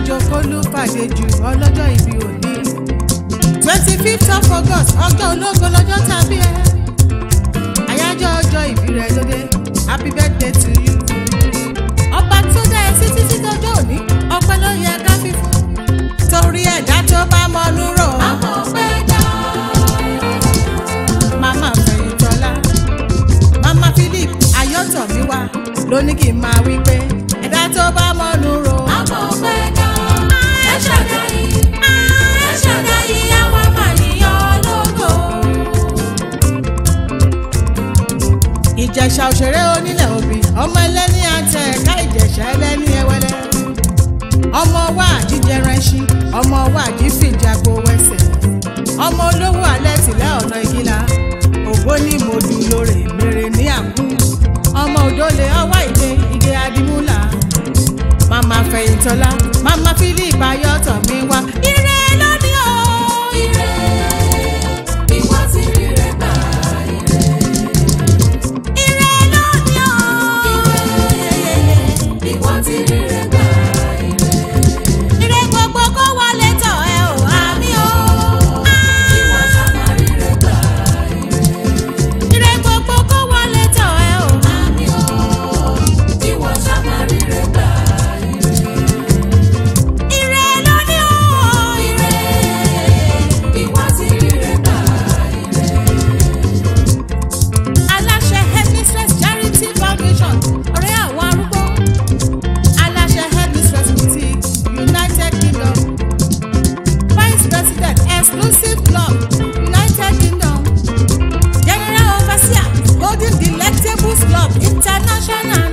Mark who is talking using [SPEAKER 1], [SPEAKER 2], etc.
[SPEAKER 1] àjò kólúpàdé jù ọlọ́jọ́ ìbí òní. twenty fifth of august ọjọ́ ológo lọ́jọ́ tàbí ẹ. àyájọ́ ọjọ́ ìbí rẹ̀ lóde happy birthday to you. ọba tó dá ẹ sí títí dọjọ́ òní ọpẹ́ ló yẹ ká fi fún. torí ẹ̀dá tó bá mọnú rò ó.
[SPEAKER 2] àmọ́ pẹ́ dá.
[SPEAKER 1] mama fẹ̀yìntọ́lá mama philip ayọ́tọ̀míwá ló ní kí n máa wí pé ẹ̀dá tó bá mọnú rò ó.
[SPEAKER 2] àmọ́ pẹ́ dá. ẹ ṣàdáyé ẹ ṣàdáyé àwa máa yíyan lógo.
[SPEAKER 1] ìjẹ̀ṣà òṣèré onílẹ̀ òbí ọmọ ẹlẹ́ni àtẹ ẹ̀ka ìjẹ̀ṣà ẹlẹ́ni ẹwẹ́lẹ́ ọmọ wa àjíjẹrẹṣin ọmọ wa àjífìjàgbó wẹsẹ̀ ọmọ olówó alẹ́ tìlẹ̀ ọ̀nà ìgìlá ògbó ní mòdù lórí mèrè ní àkú ọmọ òdòlè ọwọ́ ìdè ìgè adimúlà màmá fẹ̀yìntọ́lá màmá philip ayọ́tọ̀mí wá ire lónìí o.
[SPEAKER 2] ire ìwọ ti rí rẹ gbà ire.
[SPEAKER 1] ire lónìí o.
[SPEAKER 2] ìwọ ti rí rẹ gbà ire.
[SPEAKER 1] ire gbogbo kó wọlé tọ̀ ẹ ò àmì o.
[SPEAKER 2] ìwọ ṣàmà rí rẹ gbà ire.
[SPEAKER 1] ire gbogbo kó wọlé tọ̀ ẹ ò.
[SPEAKER 2] àmì o ìwọ ṣàmà rí rẹ gbà ire.
[SPEAKER 1] ire lónìí o.
[SPEAKER 2] ire ìwọ ti rí rẹ gbà ire.
[SPEAKER 1] aláṣẹ headmistress charity foundation ọ̀rẹ́ àwọn arúgbó aláṣẹ headmistress boutique united kingdom vice president exclusive club united kingdom general overseer golden delectables club international